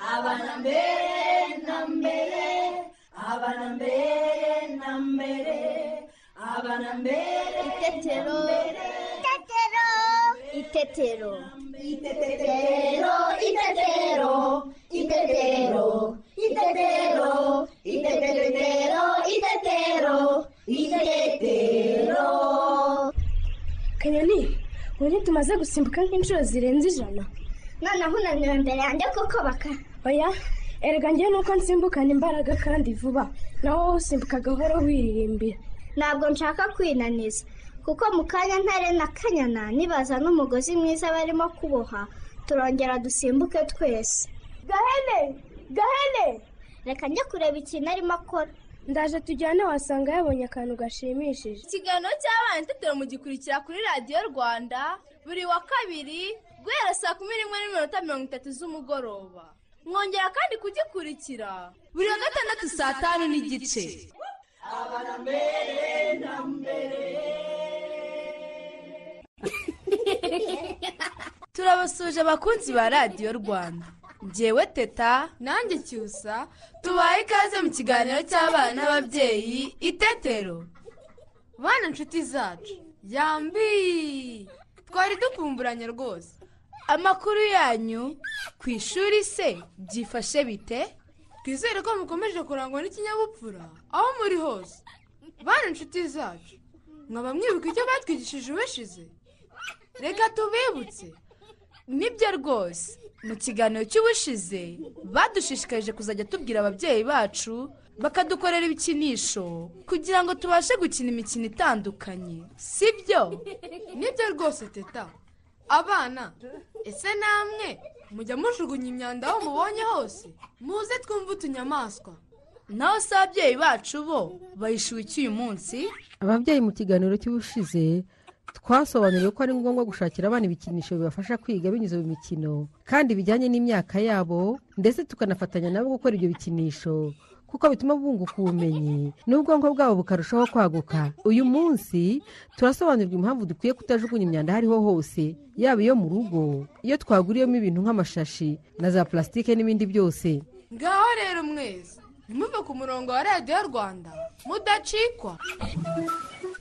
abana mbere na mbere abana mbere na mbere abana mbere Itetero. Itetero. Itetero. itetero itetero itetero itetero itetero itetero itetero kanyoni ubu ntitumaze gusimbuka nk'inshuro zirenze ijana noneho unaniwe imbere yanjye kuko baka oya erega njyewe nuko nsimbukana imbaraga kandi vuba nawe wowe usimbuka gahoro wiririmbira ntabwo nshaka kwinaniza kuko mu kanya ntare na kanyana nibaza n'umugozi mwiza barimo kuboha turongera dusimbuke twese gahene gahene reka njye kureba ikintu arimo akora ndaje tujyane wasanga yabonye akantu gashimishije ikiganiro cy'abana itetero mugikurikira kuri radiyo rwanda buri wa kabiri guhera saa kumi n'imwe n'iminota mirongo itatu z'umugoroba mwongera kandi kugikurikira buri wa gatandatu saa tanu n'igice turabasuje abakunzi ba radiyo rwanda ngewe teta nanjye cyusa tubaye ikaze mu kiganiro cy'abana n'ababyeyi itetero bana inshuti zacu yambi twari dukumburanye rwose amakuru yanyu ku ishuri se byifashe bite twizere ko mukomeje kurangwa n'ikinyabupfura aho muri hose bana inshuti zacu mwaba mwibuka icyo batwigishije ubushize reka tubibutse nibyo rwose mu kiganiro cy'ubushize badushishikarije kuzajya tubwira ababyeyi bacu bakadukorera ibikinisho kugira ngo tubashe gukina imikino itandukanye si byo nibyo rwose teta abana ese namwe mujya mujugunya imyanda aho mubonye hose muze twumve utunyamaswa naho se ababyeyi bacu bo bayishuye iki uyu munsi ababyeyi mu kiganiro cy'ubushize twasobanuriwe ko ari ngombwa gushakira abana ibikinisho bibafasha kwiga binyuze mu mikino kandi bijyanye n'imyaka yabo ndetse tukanafatanya nabo gukora ibyo bikinisho kuko bituma bunguka ubumenyi n'ubwonko bwabo bukarushaho kwaguka uyu munsi turasobanurirwa impamvu dukwiye kutajugunya imyanda aho ariho hose yaba iyo mu rugo iyo twaguriyemo ibintu nk'amashashi na za purasitike n'ibindi byose ngaho rero mwese ntimuve ku murongo wa radiyo rwanda mudacikwa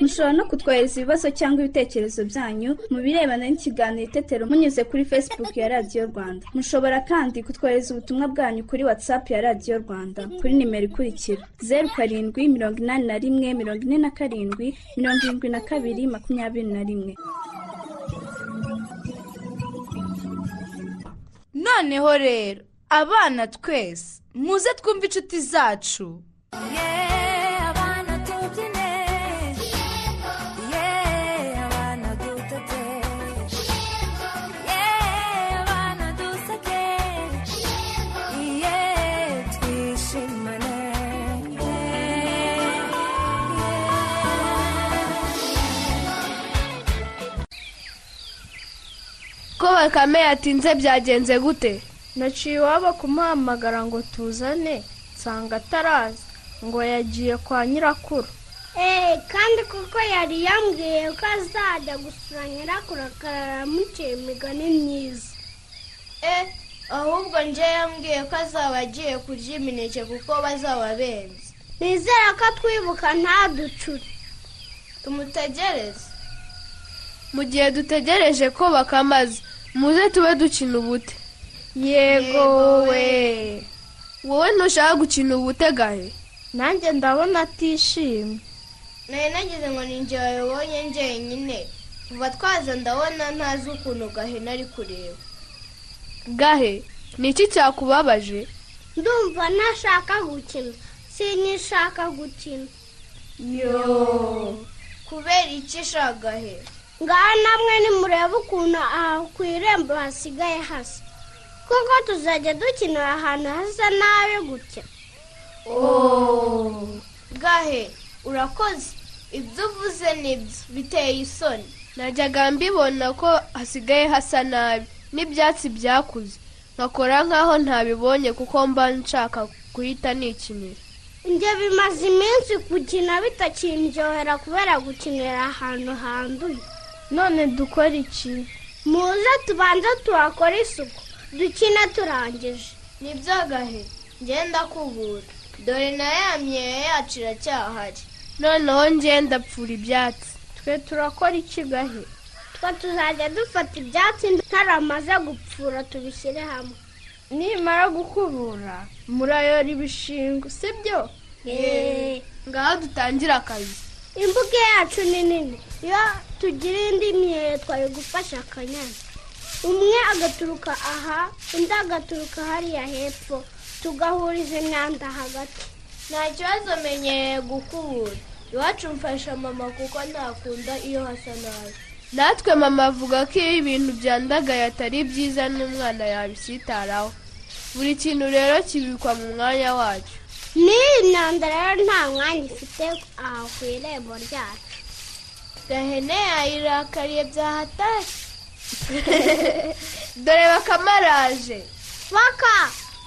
mushobora no kutwohereza ibibazo cyangwa ibitekerezo byanyu mu birebana n'ikiganiro itetero munyuze kuri facebook ya radiyo rwanda mushobora kandi kutwohereza ubutumwa bwanyu kuri whatsapp ya radiyo rwanda kuri nimero ikurikira zeru karindwi mirongo inani na rimwe mirongo ine na karindwi mirongo irindwi na kabiri makumyabiri na rimwe noneho rero abana twese muze twumve inshuti zacu ko bakame yatinze byagenze gute naciye iwabo kumuhamagara ngo tuzane nsanga ataraza ngo yagiye kwa nyirakuru eee kandi kuko yari yambwiye ko azajya gusura nyirakuru akaramuciye imigani myiza e ahubwo njye yambwiye ko azaba agiye kurya imineke kuko bazaba benze nizera ko atwibuka ntaducure tumutegereze mu gihe dutegereje ko bakamaza muze tube dukina ubute yego we wowe ntushaka gukina ubute gahe nanjye ndabona atishimye nari nagize ngo ni njye wayobonye njyenyine kuva twaza ndabona ntazi ukuntu gahene ari kureba gahe ni iki cyakubabaje ndumva ntashaka gukina sinishaka gukina kubera iki shaka gahe ngaha namwe nimurebe ukuntu aha ku irembo hasigaye hasa kuko tuzajya dukinira ahantu hasa nabi gutya gahe urakoze ibyo uvuze nibyo biteye isoni najyaga mbibona ko hasigaye hasa nabi n'ibyatsi byakuze nkakora nk'aho ntabibonye kuko mba nshaka guhita nikinira njye bimaze iminsi gukina bitakindyohera kubera gukinira ahantu handuye none dukora iki muze tubanze tuhakore isuku dukine turangije nibyo gahe ngenda kubura dore na ya myeyo yacu iracyahari noneho ngenda pfura ibyatsi twe turakora iki gahe twe tuzajya dufata ibyatsi taramaze gupfura tubishyire hamwe nimara gukubura murayora ibishingo sibyo Yee. ngaho dutangira akazi imbuga yacu ni nini iyo tugira indi myeyo twari gufasha akanyana umwe agaturuka aha undi agaturuka hariya hepfo tugahuriza imyanda hagati nta kibazo menyereye gukubura iwacu mfasha mama kuko ntakunda iyo hasa nabi natwe mama avuga ko iyo ibintu byandagaye atari byiza n'umwana yabisitaraho buri kintu rero kibikwa mu mwanya wacyo n'iyi myanda rero nta mwanya ifite aha ku irembo ryacu gahene yayirakariye byahatashye dore bakamaraje baka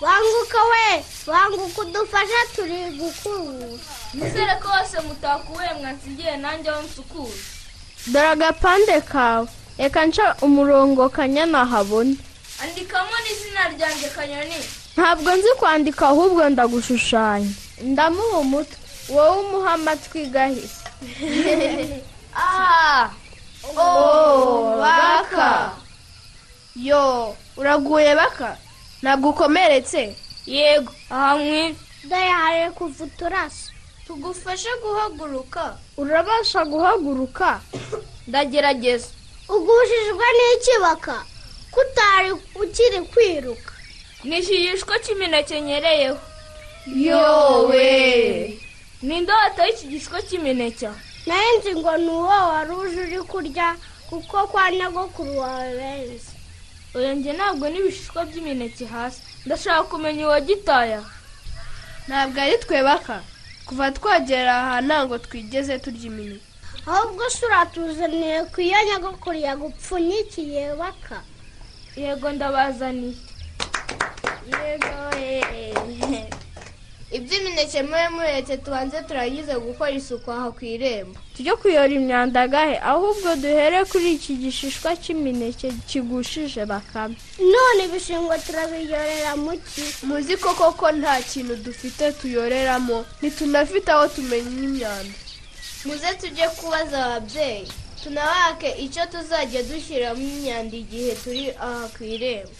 banguka we banguka udufashe turi gukubura nizere ko bose mutakuwe mwasigiye nanjye aho nsukura dore agapande kawe reka nca umurongo kanyana habona andikamo n'izina ryanjye kanyoni ntabwo nzi kwandika ahubwo ndagushushanya ndamuha umutwe wowe umuha amatwi gahe aha Oh, baka yo uraguye baka ntabwo ukomeretse yego hamwe dore hari kuva uturaso tugufashe guhaguruka urabasha guhaguruka ndagerageza ugushijwe n'ikibaka kutari ukiri kwiruka ni ikiyishwa cy'imineke nyereyeho yowe ni indoto y'ikigishwa cy'imineke nayo nzi ngo ni uwo wari uje uri kurya kuko kwa nyogokuru wawe benzi uyu njye ntabwo n'ibishishwa by'imineke hasi ndashaka kumenya uwagitaya ntabwo ari twe baka kuva twagera aha ntabwo twigeze turya imineke ahubwo se uratuzaniye ku iyo nyogokuru yagupfunyikiye baka yego ndabazaniye iby'imineke mube muretse tubanze turangize gukora isuku aha ku irembo tujye kuyora imyanda gahe ahubwo duhere kuri iki gishishwa cy'imineke kigushije bakame none ibishingwe turabiyorera mu ki muzi koko ko nta kintu dufite tuyoreramo ntitunafite aho tumenya imyanda muze tujye kubaza ababyeyi tunabake icyo tuzajya dushyiramo imyanda igihe turi aha ku irembo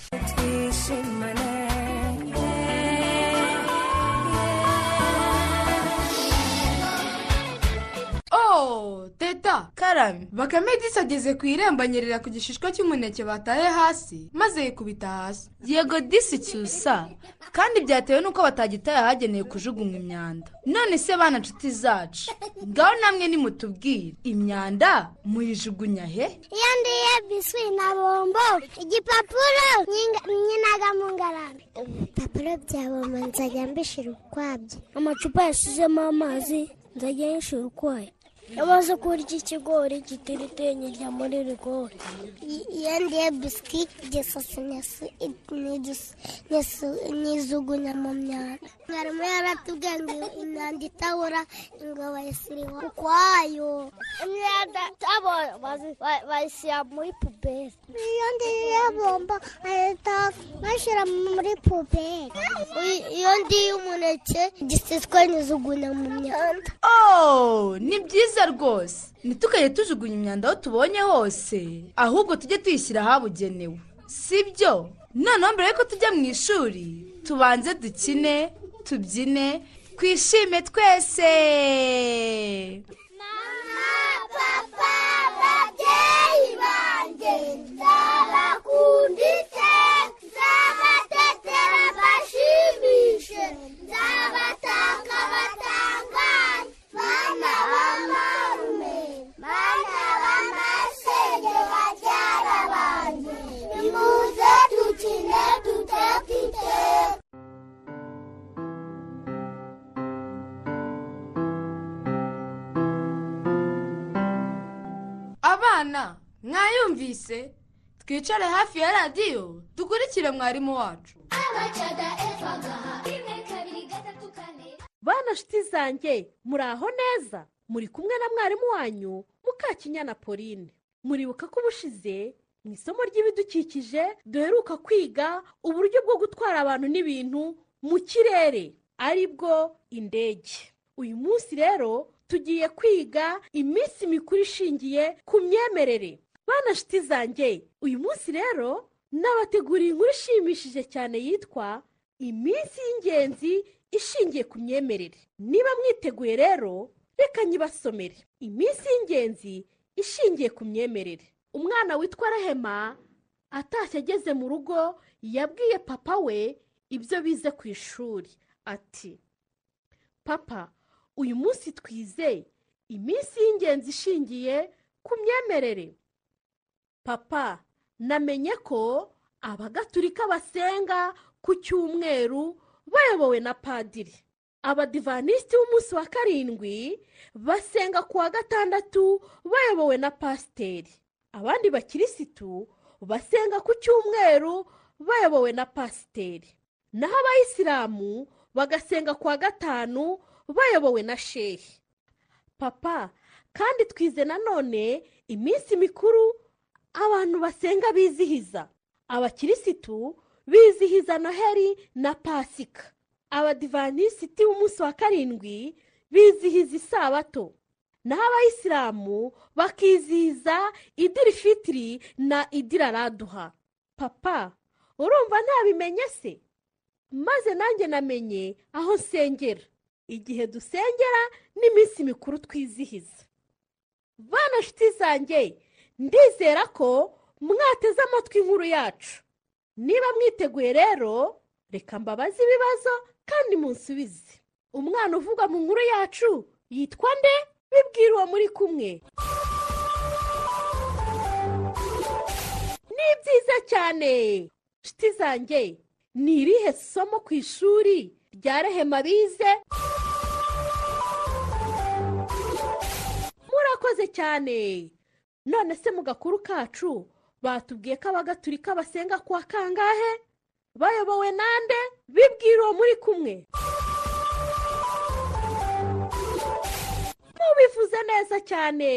Oh, teta karame bakame disageze ku irembo anyerera ku gishishwa cy'umuneke bataye hasi maze yikubita hasi yego disi cyusa kandi byatewe n'uko batagitaye ahagenewe kujugunya imyanda none se bana nshuti zacu ngaho namwe nimutubwire imyanda muyijugunya he iyo ndiye biswi na bombo igipapuro nyinga- nyinaga mu ngarambe ibipapuro bya bombo nzajya mbishyira ukwabyo amacupa yasizemo amazi nzajya yishyura ukwayo amaze kurya ikigori giteritenyirya muri rigori iyo ndiye biswi igisasa nizugunya mu myanda mwarimu yaratubwiye ngo imyanda itabora ngo bayisiriho ukwayo imyanda itabora bazi- ba- bayishyira muri puberi iyo ngiyo bombo bahita bashyira muri puberi iyo ngiyo umuneke giseswa nizugunya mu myanda Oh, ni byiza rwose ntitukajye tujugunya imyanda aho tubonye hose ahubwo tujye tuyishyira ahabugenewe sibyo noneho mbere yuko tujya mu ishuri tubanze dukine tubyine twishime twese papa babyeyi banjye nzabakunda iteka nzabatetera mbashimishe nzabatanga batangaye bana b'amarume bana b'amasenge babyara banjye nimuze dukine duteka iteka abana mwayumvise twicare hafi ya radiyo dukurikire mwarimu wacu bana nshuti zanjye muri aho neza muri kumwe na mwarimu wanyu mukakinyana pauline muribuka ko ubushize mu isomo ry'ibidukikije duheruka kwiga uburyo bwo gutwara abantu n'ibintu mu kirere ari bwo indege uyu munsi rero tugiye kwiga iminsi mikuru ishingiye ku myemerere bana shiti zanjye uyu munsi rero nabateguriye inkuru ishimishije cyane yitwa iminsi y'ingenzi ishingiye ku myemerere niba mwiteguye rero reka nyibasomere iminsi y'ingenzi ishingiye ku myemerere umwana witwa rahema atashye ageze mu rugo yabwiye papa we ibyo bize ku ishuri ati papa uyu munsi twize iminsi y'ingenzi ishingiye ku myemerere papa namenye ko abagatulika basenga ku cyumweru bayobowe na padiri abadivanisiti b'umunsi wa karindwi basenga ku wa gatandatu bayobowe na pasiteri abandi bakirisitu basenga ku cyumweru bayobowe na pasiteri naho abayisilamu bagasenga ku wa gatanu bayobowe na shehi papa kandi twize nanone iminsi mikuru abantu basenga bizihiza abakirisitu bizihiza noheri na pasika abadivanisiti b'umunsi wa karindwi bizihiza isabato naho abayisilamu bakizihiza idirifitiri na idiraraduha papa urumva ntabimenye se maze nanjye namenye aho nsengera igihe dusengera n'iminsi mikuru twizihiza bana nshuti zanjye ndizera ko mwateze amatwi inkuru yacu niba mwiteguye rero reka mbabaze ibibazo kandi munsubize umwana uvugwa mu nkuru yacu yitwa nde bibwira uwo muri kumwe ni byiza cyane nshuti zanjye ni irihe somo ku ishuri rya rehema bize murakoze cyane none se mu gakuru kacu batubwiye ko abagaturika basenga kwa kangahe bayobowe nande bibwira uwo muri kumwe mubivuze neza cyane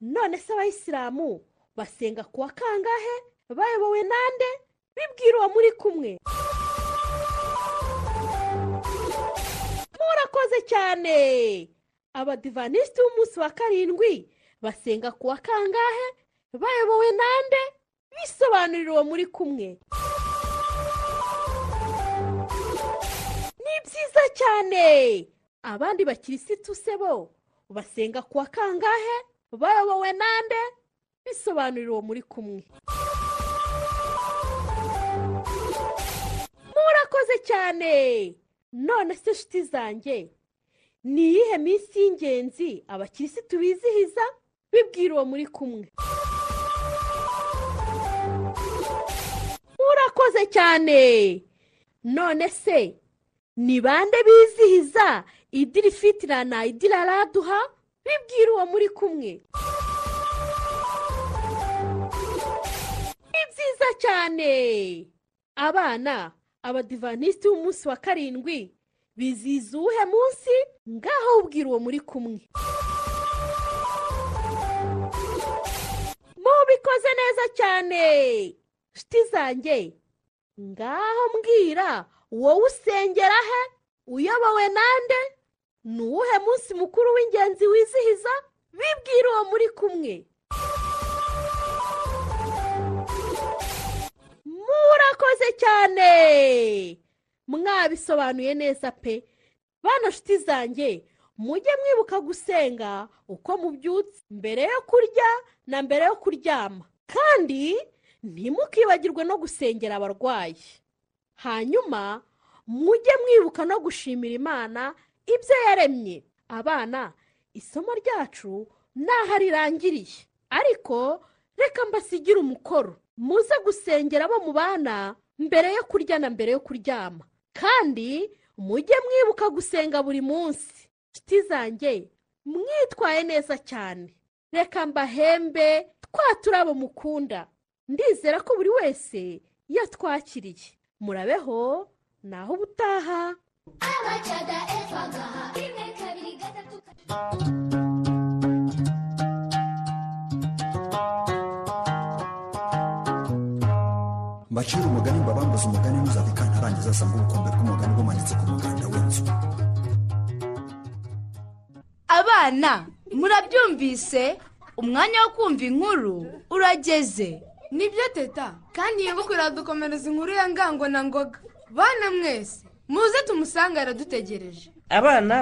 none se abayisilamu basenga kuwa kangahe bayobowe nande bibwira uwo muri kumwe murakoze cyane abadivanisiti b'umunsi wa karindwi basenga kuwa kangahe bayobowe nande bisobanurira uwo muri kumwe ni byiza cyane abandi bakirisitu se bo basenga kuwa kangahe bayobowe nande bisobanurira uwo muri kumwe murakoze cyane none se nshuti zanjye ni iyihe minsi y'ingenzi abakirisitu bizihiza bibwira uwo muri kumwe murakoze cyane none se ni bande bizihiza idirifitira na idiraraduha bibwira uwo muri kumwe ni byiza cyane abana abadivanisiti b'umunsi wa karindwi bizihiza uwuhe munsi ngaho ubwira uwo muri kumwe mubikoze neza cyane nshuti zanjye ngaho mbwira wowe usengera he uyobowe nande ni uwuhe munsi mukuru w'ingenzi wizihiza bibwira uwo muri kumwe murakoze cyane mwabisobanuye neza pe bana nshuti zanjye mujye mwibuka gusenga uko mubyutse mbere yo kurya na mbere yo kuryama kandi ntimukibagirwe no gusengera abarwayi hanyuma mujye mwibuka no gushimira imana ibyo yaremye abana isomo ryacu ntaho rirangiriye ariko reka mbasigire umukoro muze gusengera abo mu bana mbere yo kurya na mbere yo kuryama kandi mujye mwibuka gusenga buri munsi inshuti zanjye mwitwaye neza cyane reka mbahembe twa turabo mukunda ndizera ko buri wese yatwakiriye murabeho naho ubutaha mbacire umugani mbabambuze umugani ntuzabikane ntarangiza asanga ubukombe bw'umugani bumanitse ku muganda w'inzu abana murabyumvise umwanya wo kumva inkuru urageze nibyo teta kandi yibuka uradukomereza inkuru ya ngango na ngoga bana mwese muze tumusange aradutegereje abana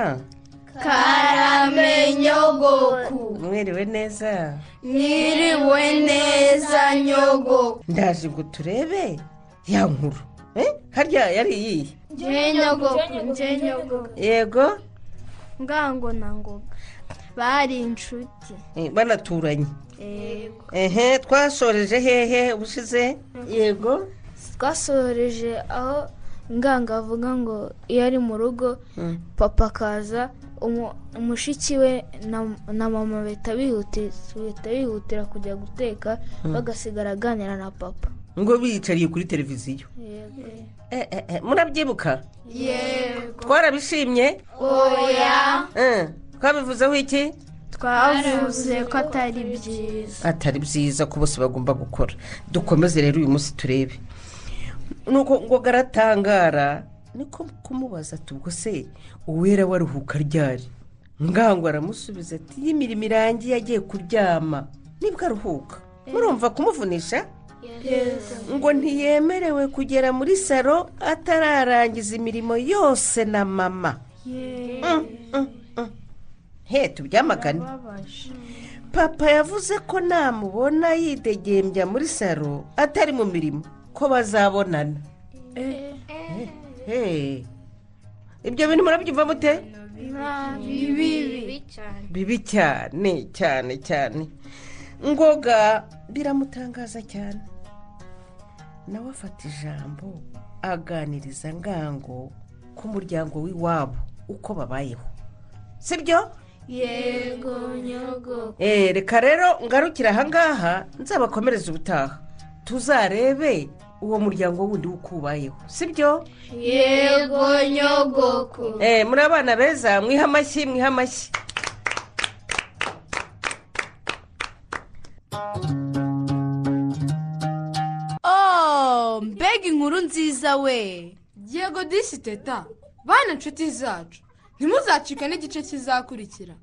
karamenyogoku mwiriwe neza Niriwe neza nyogoku ndaje ngo turebe ya nkuru Eh, harya yari iyihe Nje nyogoku nje nyogoku yego ngango na ngoga bari inshuti eh, banaturanye yego ehe twasoreje hehe ubushize yego twasoreje aho nganga avuga ngo iyo ari mu rugo Mm. papa akaza umu- mushiki we na- na mama bahita bihutira bahita bihutira kujya guteka Mm. bagasigara aganira na papa ngo biyicariye kuri televiziyo Eh, eh, eh, murabyibuka yego twarabishimye oya Eh, twabivuzeho iki twavuze ko atari byiza atari byiza ko bose bagomba gukora dukomeze rero uyu munsi turebe nuko ngo garatangara niko kumubaza ati ubwo se uwera waruhuka ryari ngango aramusubiza ati iyo imirimo irangiye agiye kuryama nibwo aruhuka murumva kumuvunisha ngo ntiyemerewe kugera muri saro atararangiza imirimo yose na mama Mm, mm, mm. he tubyamagane papa yavuze ko namubona yidegembya muri saro atari mu mirimo ko bazabonana Hey, ibyo bintu murabyumva mute bibi cyane bibi cyane cyane cyane ngoga biramutangaza cyane nawe afata ijambo aganiriza ngango ku muryango w'iwabo uko babayeho sibyo yego nyogoku Eh, reka rero ngarukire ahangaha nzabakomereza ubutaha tuzarebe uwo muryango wundi w'uko ubayeho sibyo yego nyogoku Eh, muri abana beza mwiha amashyi mwiha amashyi oh mbega inkuru nziza we yego disi teta bana inshuti zacu ntimuzacike n'igice kizakurikira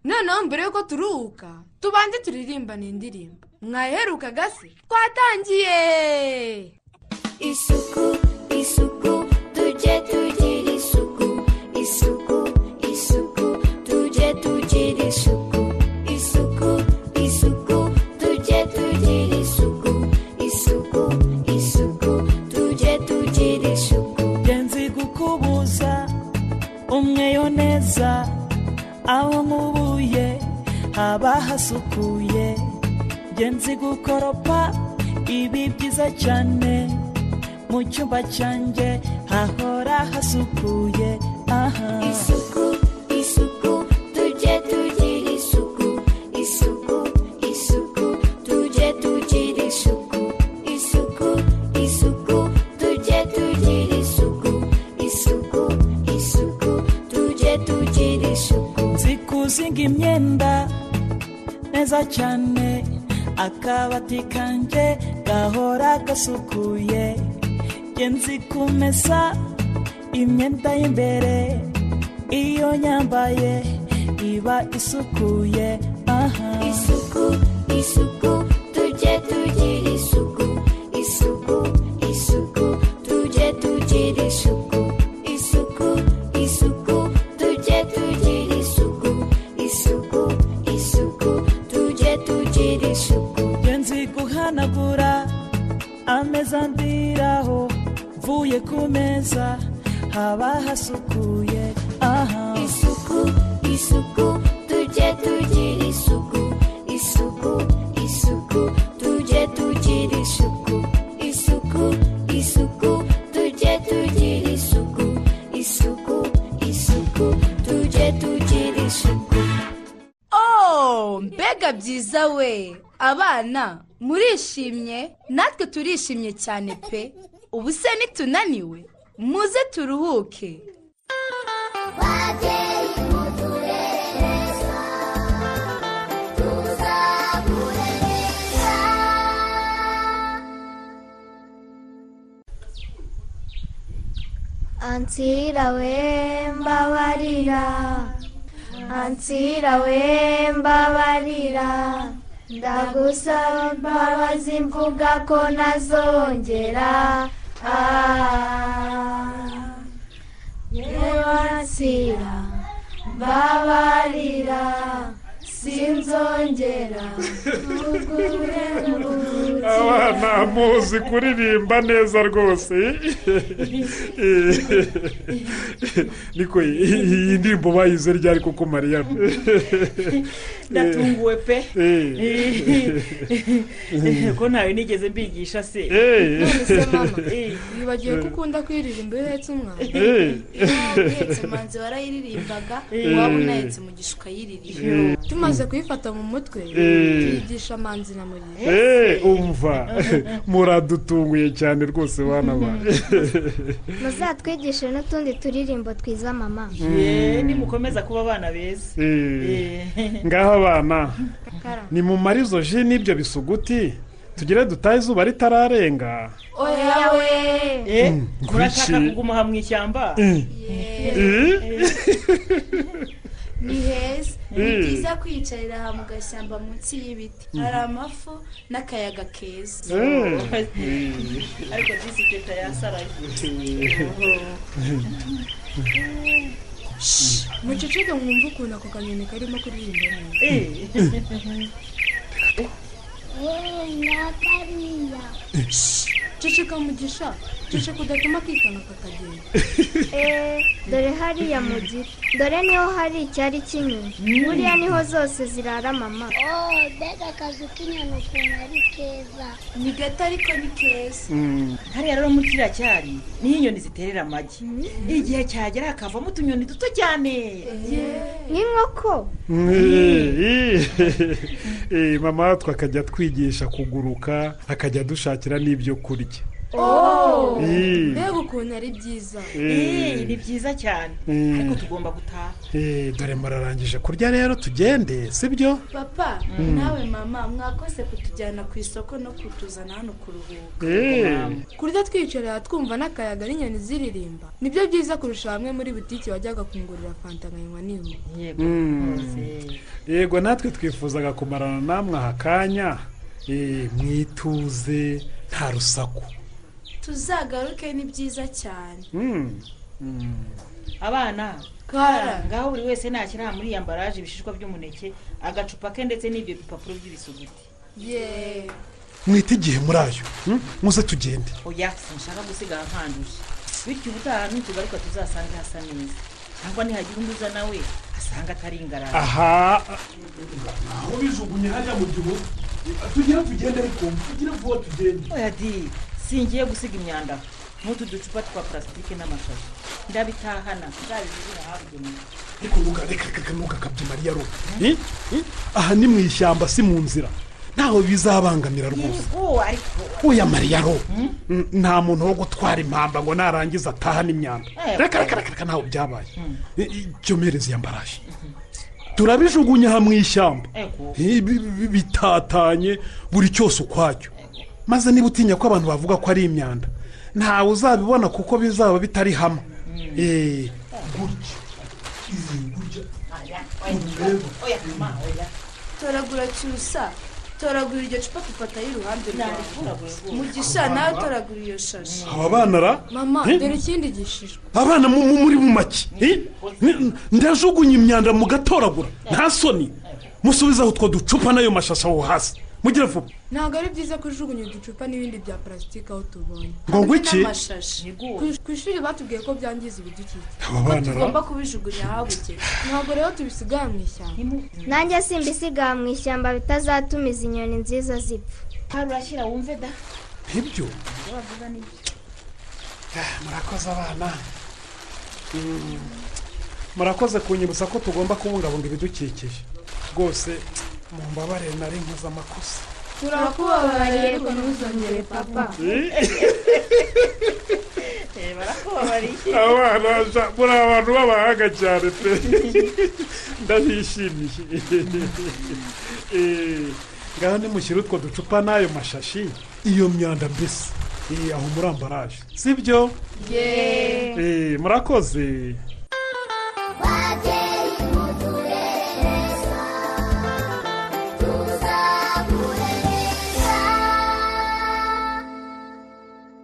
noneho mbere y'uko turuhuka tubanze turirimbane indirimbo mwaheruka gasi twatangiye isuku isuku tujye tugira isuku isuku isuku tujye tugira isuku isuku isuku tujye tugira isuku isuku isuku tujye tugira isuku ngenzi gukubuza umweyo neza aho mubuye haba hasukuye ngenzi gukoropa ibi byiza cyane mu cyumba cyanjye hahora hasukuye aha isuku isuku tujye tugira isuku isuku isuku tujye tugira isuku isuku isuku tujye tugira isuku isuku isuku tujye tugira isuku nzi kuzinga imyenda neza cyane akabati kanjye gahora gasukuye Njye nzi kumesa imyenda y'imbere iyo nyambaye iba isukuye aha isuku isuku tujye tugira isuku isuku isuku tujye tugira isuku isuku isuku tujye tugira isuku isuku isuku tujye tugira isuku Njye nzi guhanagura ameza ndiraho mvuye ku meza haba hasukuye aha isuku isuku tujye tugira isuku isuku isuku tujye tugira isuku isuku isuku tujye tugira isuku isuku isuku tujye tugira isuku oh mbega byiza we abana murishimye natwe turishimye cyane pe ubu se nitunaniwe muze turuhuke ansira we mbabarira ansira we mbabarira ndagusaba imbabazi mvuga ko nazongera Ah, yewe ansira mbabarira sinzongera tugure aba ntamuzi kuririmba neza rwose niko iyi ndirimbo bayize ryari koko mariyana ndatunguwe pe Eh. ko ntawe nigeze mbigisha se Eh. None se mama, eh, wibagiwe ko ukunda kuyiririmba iyo uhetse umwana Eh. uhetse manzi warayiririmbaga Eh. waba unahetse umugisha ukayiririmba Eh. tumaze kuyifata mu mutwe Eh. tuyigisha manzi na muriye Eh, umva muradutunguye cyane rwose bana ba muzatwigishe n'utundi turirimbo twiza mama ye nimukomeza kuba abana beza Eh, ngaho abana nimumarizo ji n'ibyo bisuguti tugire dutahe izuba ritararenga oya we murashaka nkurikije. kuguma aha mu ishyamba Eh? ni heza ni Mm. byiza kwiyicarira aha mu gashyamba munsi y'ibiti Mm. hari amafu n'akayaga keza ariko disi teta yasaraye muceceke mwumve ukuntu ako kanyoni karimo kuririmba neza ceceka mugisha ceceka udatuma akikanga kakagenda Eh, dore hariya mu giti dore niho hari icyari kinini buriya niho zose zirara mama mbega akazu k'inyoni ukuntu ari keza ni gato ariko ni keza hariya rero muri kiriya cyari niho inyoni ziterera amagi igihe cyagera hakavamo utunyoni duto cyane nk'inkoko Eh, eh, mama twakajya twigisha kuguruka akajya dushakira n'ibyo kurya Oh! Eh. mbega ukuntu ari byiza Eh. Eh, ni byiza cyane Eh. ariko tugomba gutaha Eh, dore murarangije kurya rero tugende sibyo papa Mm. nawe mama mwakoze kutujyana ku isoko no kutuzana hano kuruhuka Eh. kurya twicara twumva n'akayaga n'inyoni ziririmba nibyo byiza kurusha hamwe muri butiki wajyaga kungurira fanta nkanywa niho Mm. yego natwe twifuzaga kumarana namwe aha kanya eh, mwituze nta rusaku tuzagaruke ni byiza cyane Mm. Mm. abana Kara. ngaho buri wese nashyira muri yambaraje ibishishwa by'umuneke agacupa ke ndetse n'ibyo bipapuro by'ibisuguti yeee mwite igihe muri ayo mm? muze tugende oya sinshaka gusigara nkanduje bityo ubutaha nitugaruka tuzasange hasa neza cyangwa nihagira undi uza nawe asanga atari ingarara aha aho bijugunye hajya mu gihuru tugire tugende ariko tugire vuba tugende oya di singiye gusiga imyanda aho. nk'utu ducupa twa purasitike n'amashashi ndabitahana nzabibirira ahabugenewe ariko nuka reka reka nuka kabye mariya ro Eh? Eh? aha ni mu ishyamba si mu nzira ntaho bizabangamira rwose yego ariko uya mariya ro Mm, nta muntu wo gutwara impamba ngo narangiza ataha n'imyanda Eh. reka reka reka reka ntaho byabaye cyomereze yambaraje turabijugunya aha mu ishyamba Ego. Eh, bi- bi- bitatanye buri cyose ukwacyo maze niba utinya ko abantu bavuga ko ari imyanda ntawe uzabibona kuko bizaba bitari hamwe Eh, oya mama oya toragura cyusa toragura iryo cupa dufatayo iruhande rwawe Naritoraguye. mugisha nawe toragura iyo shashi aba bana ra mama Eh? dore ikindi gishishwa abana mu- mu- muri mu make Eh? Ni- ndajugunya imyanda mugatoragura nta soni musubizeho utwo ducupa n'ayo mashasha aho hasi mugire vuba ntabwo ari byiza kujugunya uducupa n'ibindi bya parasitike aho tubonye Ngo Hamwe wiki? n'amashashi. Ku- ku ishuri batubwiye ko byangiza ibidukikije Aba bana ra- tugomba kubijugunya ahabugenewe ntabwo rero tubisigara mu ishyamba nanjye simbisiga mu ishyamba bitazatuma izi nyoni nziza zipfa hari urashyira wumve da ibyo ibyo bavuga ni byo murakoze abana murakoze kunyibutsa ko tugomba kubungabunga ibidukikije rwose mumbabarire nari nkoze amakosa turakubabariye ariko ntuzongere papa abana sha- muri abantu b'abahanga cyane pe ndabishimiye Eh, ngaho nimushyire utwo ducupa n'ayo mashashi iyo myanda mbese Eh, aho muri ambaraje sibyo Eh, murakoze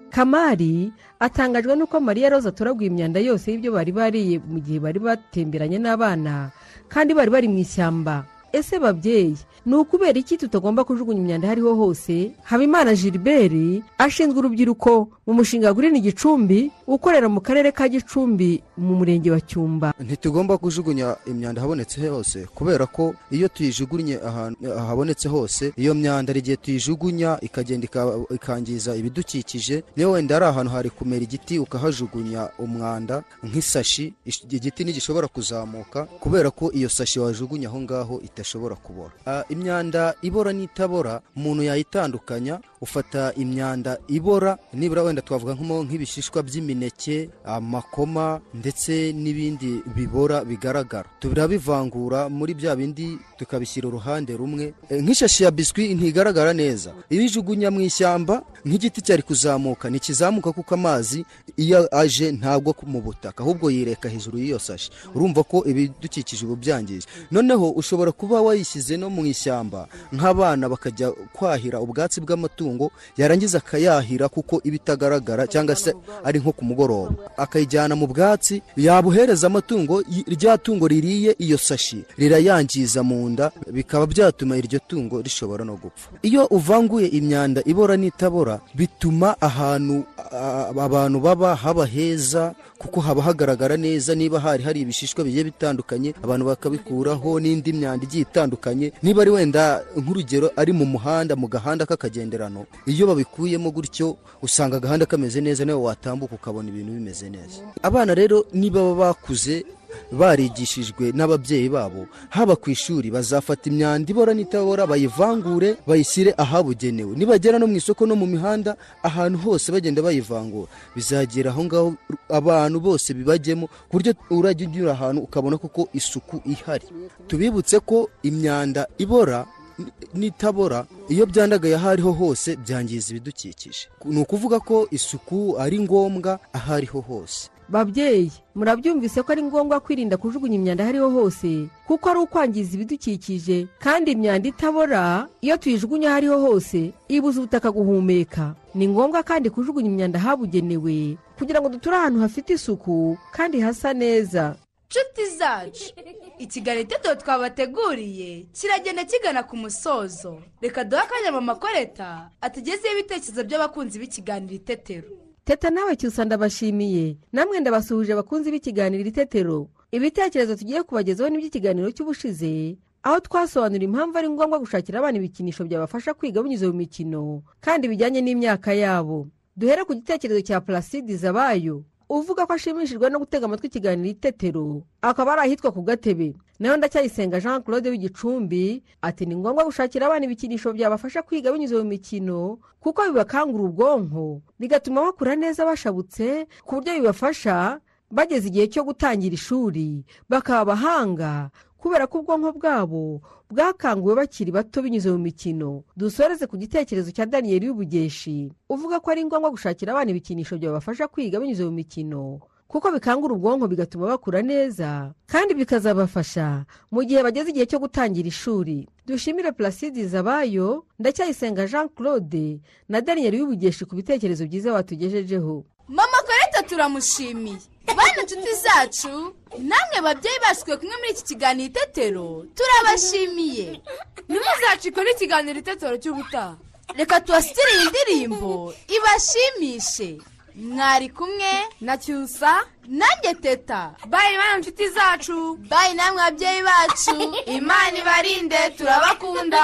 kamari atangajwe n'uko mariya roza aturaguye imyanda yose y'ibyo bari bariye mu gihe bari batemberanye n'abana kandi bari bari mu ishyamba ese babyeyi ni ukubera iki tutagomba kujugunya imyanda aho ariho hose habimana gilbert ashinzwe urubyiruko mu mushinga gurini gicumbi ukorera mu karere ka gicumbi mu murenge wa cyumba ntitugomba kujugunya imyanda ahabonetse hose kubera ko iyo tuyijugunye ahantu ahabonetse hose iyo myanda hari igihe tuyijugunya ikagenda ika- ikangiza ibidukikije niyo wenda ari ahantu hari kumera igiti ukahajugunya umwanda nk'isashi ish- igiti ntigishobora kuzamuka kubera ko iyo sashi wajugunya aho ngaho itashobora kubora Ah, imyanda ibora n'itabora umuntu yayitandukanya ufata imyanda ibora nibura wenda twavuga nk'imo nk'ibishishwa by'imineke amakoma ndetse n'ibindi bibora bigaragara turabivangura muri bya bindi tukabishyira uruhande rumwe Eh, nk'ishashi ya biswi ntigaragara neza iyo ijugunya mu ishyamba nk'igiti cyari kuzamuka ntikizamuka kuko amazi iyo aje ntagwa ku- mu butaka ahubwo yireka hejuru y'iyo sashi urumva ko ibidukikije ubu byangije noneho ushobora kuba wayishyize no mu ishyamba nk'abana bakajya kwahira ubwatsi bw'amatungo yarangiza akayahira kuko iba itagaragara cyangwa se ari nko ku mugoroba akayijyana mu bwatsi yabuhereza amatungo y- rya tungo ririye iyo sashi rirayangiza mu nda bikaba byatuma iryo tungo rishobora no gupfa iyo uvanguye imyanda ibora n'itabora bituma ahantu a- a- abantu baba haba heza kuko haba hagaragara neza niba hari hari ibishishwa bigiye bitandukanye abantu bakabikuraho n'indi myanda igiye itandukanye niba ari wenda nk'urugero ari mu muhanda mu gahanda k'akagenderano iyo babikuyemo gutyo usanga agahanda kameze neza nawe watambuka ukabona ibintu bimeze neza abana rero niba baba bakuze barigishijwe n'ababyeyi babo haba ku ishuri bazafata imyanda ibora n'itabora bayivangure bayishyire ahabugenewe nibagera no mu isoko no mu mihanda ahantu hose bagenda bayivangura bizagera aho ngaho abantu bose bibajyemo ku buryo urajya unyura ahantu ukabona koko isuku ihari tubibutse ko imyanda ibora n'itabora iyo byandagaye aho ariho hose byangiza ibidukikije ni ukuvuga ko isuku ari ngombwa aho ariho hose babyeyi murabyumvise ko ari ngombwa kwirinda kujugunya imyanda aho ariho hose kuko ari ukwangiza ibidukikije kandi imyanda itabora iyo tuyijugunya aho ariho hose ibuza ubutaka guhumeka ni ngombwa kandi kujugunya imyanda ahabugenewe kugira ngo duture ahantu hafite isuku kandi hasa neza nshuti zacu ikiganiro iteto twabateguriye kiragenda kigana ku musozo reka duhe akanya mama koreta atugezeho ibitekerezo by'abakunzi b'ikiganiro itetero teta nawe cyusa ndabashimiye namwe ndabasuhuje abakunzi b'ikiganiro itetero ibitekerezo tugiye kubagezaho n'iby'ikiganiro cy'ubushize aho twasobanura impamvu ari ngombwa gushakira abana ibikinisho byabafasha kwiga binyuze mu mikino kandi bijyanye n'imyaka yabo duhere ku gitekerezo cya purasidi zabayo uvuga ko ashimishijwe no gutega amatwi ikiganiro itetero akaba ari ahitwa ku gatebe nayo ndacyayisenga jean claude w'igicumbi ati ni ngombwa gushakira abana ibikinisho byabafasha kwiga binyuze mu mikino kuko bibakangura ubwonko bigatuma bakura neza bashabutse ku buryo bibafasha bageze igihe cyo gutangira ishuri bakaba abahanga kubera ko ubwonko bwabo bwakanguwe bakiri bato binyuze mu mikino dusoreze ku gitekerezo cya daniyeli y'ubugeshi uvuga ko ari ngombwa gushakira abana ibikinisho byabafasha kwiga binyuze mu mikino kuko bikangura ubwonko bigatuma bakura neza kandi bikazabafasha mu gihe bageze igihe cyo gutangira ishuri dushimire placide zabayo ndacyayisenga jean claude na daniyeli y'ubugeshi ku bitekerezo byiza watugejejeho mama koreta turamushimiye bana inshuti zacu namwe babyeyi bacu twe kumwe muri iki kiganiro itetero turabashimiye ntimuzacikwe n'ikiganiro itetero cy'ubutaha reka tubasitire iyi ndirimbo ibashimishe mwari kumwe na cyusa nanjye teta bayi bana inshuti zacu bayi namwe babyeyi bacu imana ibarinde turabakunda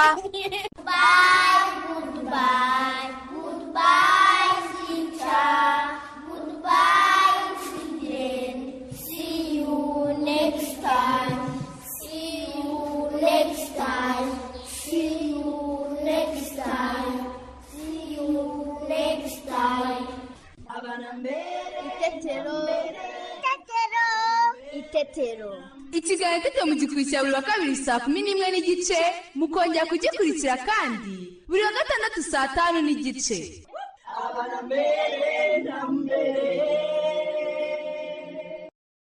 Next time. See you next time. See you next time. See you next time. Itetero. Itetero. Itetero. ikiganiro tete mugikurikira buri wa kabiri saa kumi n'imwe n'igice mukongera kugikurikira kandi buri wa gatandatu saa tanu n'igice mbere na mbere